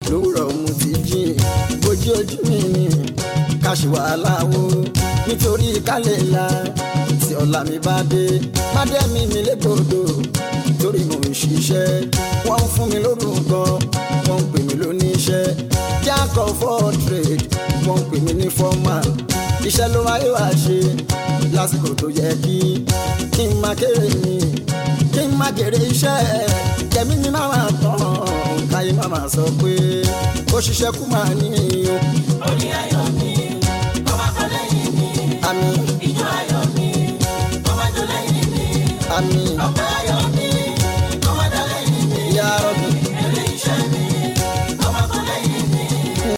lówùrọ̀ mo ti jí bójú ojú mi ni ká ṣe wàhálà wo nítorí kálẹ̀ la tí ọ̀la mi bá dé má dé mi mi légbodò torí mo ń ṣiṣẹ́ wọ́n ń fún mi lórúkọ wọ́n ń pè mí lóníṣẹ́ jack of all trade wọ́n ń pè mí ní formal iṣẹ́ ló wáyé wá ṣe lásìkò tó yẹ kí kí n máa kéré mi kí n máa kéré iṣẹ́ kẹ̀mí mi máa máa tán káyé máa máa sọ pé ó ṣiṣẹ́ kú máa ní o. orí ayọ̀ mi ọba kan lẹ́yìn mi àmì ìjọ ayọ̀ mi ọba tó lẹ́yìn mi àmì ọpẹ́ ayọ̀ mi